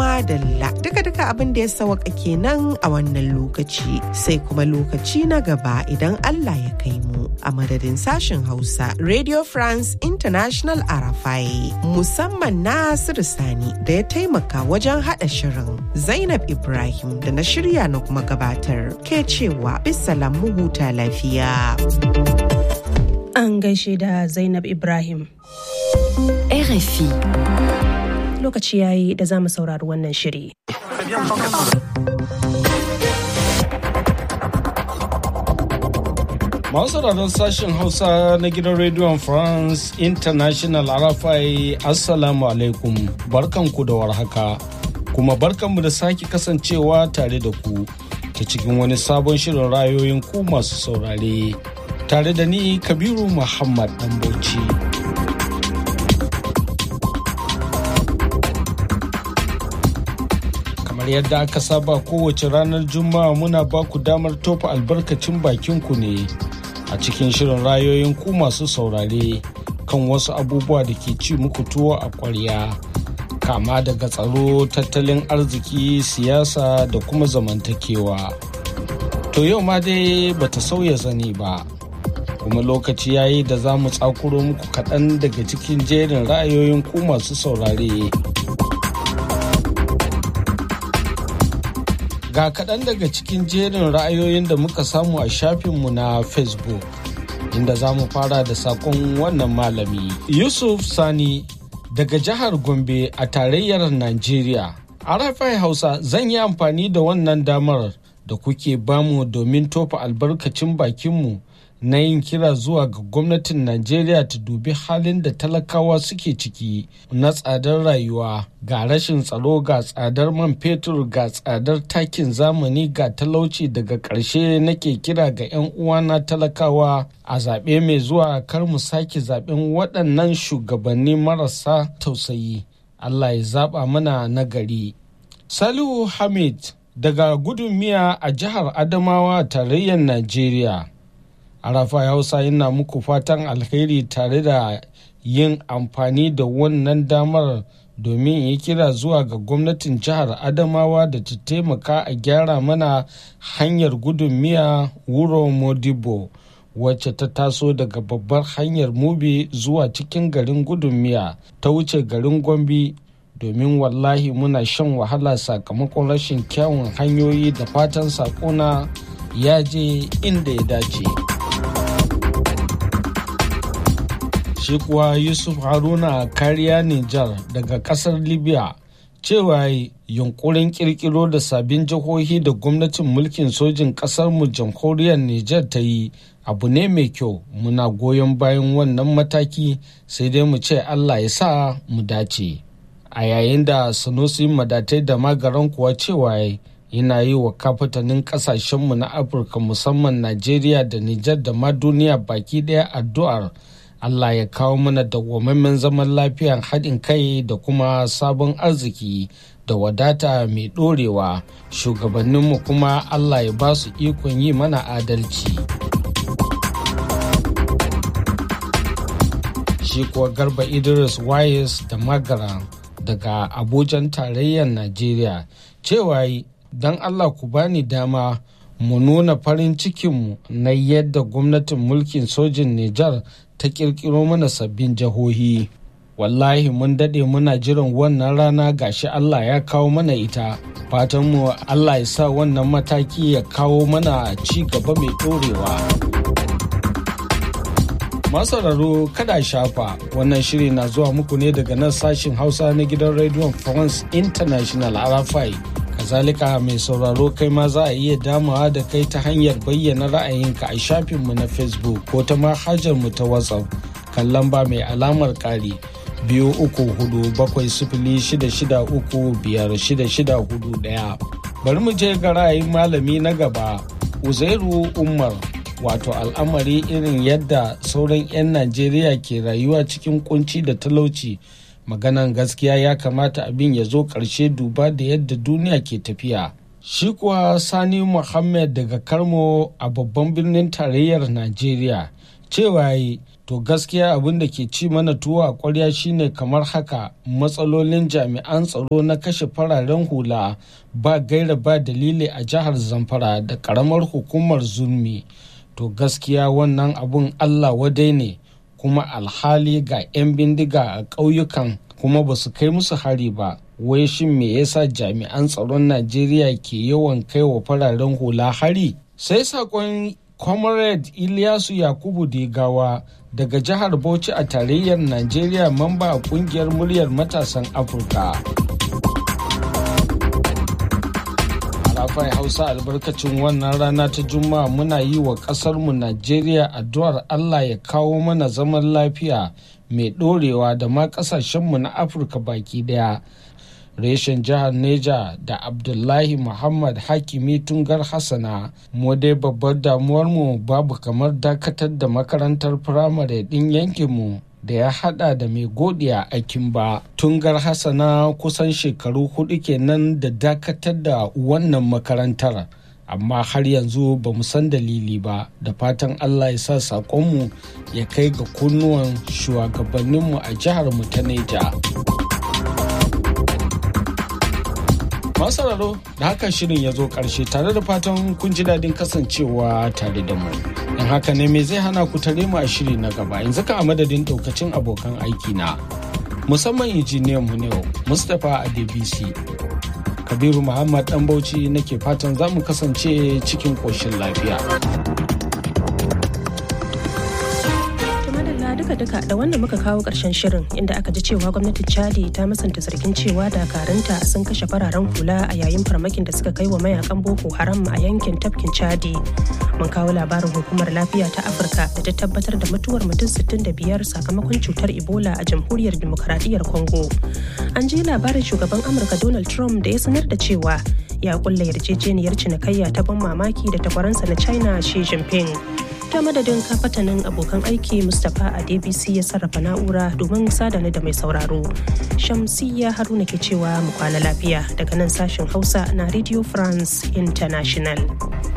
madalla duka-duka abin da ya sawaka kenan a wannan lokaci sai kuma lokaci na gaba idan Allah ya kai mu a madadin sashen Hausa Radio France International Arafai musamman Nasiru Sani da ya taimaka wajen haɗa shirin Zainab Ibrahim da na shirya na kuma gabatar ke cewa bisalam mu huta lafiya. An gaishe da Zainab Ibrahim. RFI. Lokaci yayi da za mu saurari wannan shiri. Masu sauraron sashen Hausa na gidan rediyon France International Arafai Assalamu alaikum barkanku da warhaka kuma barkanmu da sake kasancewa tare da ku ta cikin wani sabon shirin rayoyin ku masu saurare tare da ni Kabiru Muhammad Bauchi. kamar yadda aka saba kowace ranar juma'a muna ba ku damar tofa albarkacin bakinku ne a cikin shirin rayoyin ku masu saurare kan wasu abubuwa da ke ci muku tuwo a ƙwarya kama daga tsaro tattalin arziki siyasa da kuma zamantakewa to yau ma dai bata sauya zani ba kuma lokaci yayi da za mu tsakuro muku kaɗan daga cikin jerin ra'ayoyin ku masu saurare Ga kaɗan daga cikin jerin ra'ayoyin da muka samu a shafinmu na Facebook, inda za mu fara da saƙon wannan malami. Yusuf Sani daga jihar Gombe a tarayyar Najeriya. Arafai Hausa zan yi amfani da wannan damar da kuke bamu domin tofa albarkacin bakinmu na yin kira zuwa ga gwamnatin Najeriya ta dubi halin da talakawa suke ciki na tsadar rayuwa ga rashin tsaro ga tsadar man fetur ga tsadar takin zamani ga talauci daga ƙarshe nake kira ga 'yan uwana talakawa a zaɓe mai zuwa kar mu sake zaɓen waɗannan shugabanni marasa tausayi. Allah ya zaɓa mana nagari. Salihu Hamid daga gudun miya a jihar Adamawa tarayyar Najeriya. arafa hausa yana muku fatan alheri tare da yin amfani da wannan damar domin yi kira zuwa ga gwamnatin jihar adamawa da ta taimaka a gyara mana hanyar gudun miya wuro modibo wacce ta taso daga babbar hanyar mubi zuwa cikin garin gudun miya ta wuce garin gombe domin wallahi muna shan wahala sakamakon rashin kyawun hanyoyi da fatan sakona ya je inda ya dace. shi kuwa yusuf haruna kariya nijar daga kasar libya cewa yunkurin kirkiro da sabbin jihohi da gwamnatin mulkin sojin kasarmu jamhuriyar nijar ta yi abu ne mai kyau muna goyon bayan wannan mataki sai dai mu ce allah ya sa mu dace a yayin da sanusi madatai da magaran kuwa cewa yana yi wa kafatanin kasashenmu na afirka musamman najeriya da nijar da ma duniya baki daya addu'ar Allah ya kawo mana dawwammamen zaman lafiyan haɗin kai da kuma sabon arziki da wadata mai ɗorewa shugabanninmu kuma Allah ya ba su ikon yi mana adalci. Shi kuwa garba Idris Wayes da Magara daga Abujan tarayyar Najeriya cewa don Allah ku bani dama mu nuna farin cikinmu na yadda gwamnatin mulkin sojin Nijar ta kirkiro mana sabbin jihohi. Wallahi mun daɗe muna jiran wannan rana gashi Allah ya kawo mana ita. Fatanmu Allah ya sa wannan mataki ya kawo mana ci gaba mai ɗorewa. Masararo kada shafa wannan shiri na zuwa muku ne daga nan sashin Hausa na gidan rediyon France International Arafai. kazalika mai sauraro kai ma za a iya damawa da kai ta hanyar bayyana ra'ayinka a shafinmu na facebook ko ta mu ta whatsapp kan lamba mai alamar ƙari biyu uku hudu bakwai sifili shida shida uku biyar shida shida hudu ɗaya bari mu je ga ra'ayin malami na gaba uzairu umar wato al'amari irin yadda sauran 'yan najeriya ke rayuwa cikin kunci da talauci maganan gaskiya ya kamata abin ya zo ƙarshe duba da yadda duniya ke tafiya shi kuwa sani muhammad daga karmo a babban birnin tarayyar najeriya cewa yi to gaskiya abin da ke ci mana tuwo a kwarya shine kamar haka matsalolin jami'an tsaro na kashe fararen hula ba gaira ba dalili a jihar zamfara da karamar hukumar zulmi to gaskiya wannan abun allah wadai ne kuma alhali ga 'yan bindiga a ƙauyukan kuma ba su kai musu hari ba wai shin me yasa jami'an tsaron najeriya ke yawan kai wa fararen hula hari sai sakon comrade Ilyasu Yakubu Digawa daga jihar Bauchi a tarayyar Najeriya mamba a kungiyar muryar matasan Afirka. Arafai Hausa albarkacin wannan rana ta Juma'a muna yi wa ƙasarmu Najeriya addu'ar Allah ya kawo mana zaman lafiya mai ɗorewa da ma ƙasashenmu na Afirka baki ɗaya. reshen jihar neja da abdullahi muhammad hakimi tungar hassana mu dai babbar damuwarmu babu kamar dakatar da makarantar firamare ɗin yankinmu da ya hada da mai godiya a kimba tungar hassana kusan shekaru hudu kenan da dakatar da wannan makarantar amma har yanzu ba mu san dalili ba da fatan allah ya sa saƙonmu ya kai ga kunnuwan shugabanninmu a jihar mu ta neja. masararo da haka shirin ya zo karshe tare da fatan kun ji daɗin kasancewa tare da mu in haka ne me zai hana ku tare mu a shiri na gaba yanzu ka a madadin ɗaukacin abokan aiki na musamman injiniyan mu ne mustapha adebisi kabiru muhammad dan bauchi nake fatan za mu kasance cikin ƙoshin lafiya duka-duka da wannan muka kawo ƙarshen shirin inda aka ji cewa gwamnatin chadi ta musanta zargin cewa dakaranta sun kashe fararen hula a yayin farmakin da suka kai wa mayakan boko haram a yankin tafkin chadi mun kawo labarin hukumar lafiya ta afirka da ta tabbatar da mutuwar mutum 65 sakamakon cutar ebola a jamhuriyar demokaradiyyar congo an ji labarin shugaban amurka donald trump da ya sanar da cewa ya kulla yarjejeniyar cinikayya ta ban mamaki da takwaransa na china xi jinping ta madadin kafatanin abokan aiki mustapha a dbc ya sarrafa na'ura domin sadana da mai sauraro shamsiya haruna ke cewa mu kwana lafiya daga nan sashen hausa na radio france international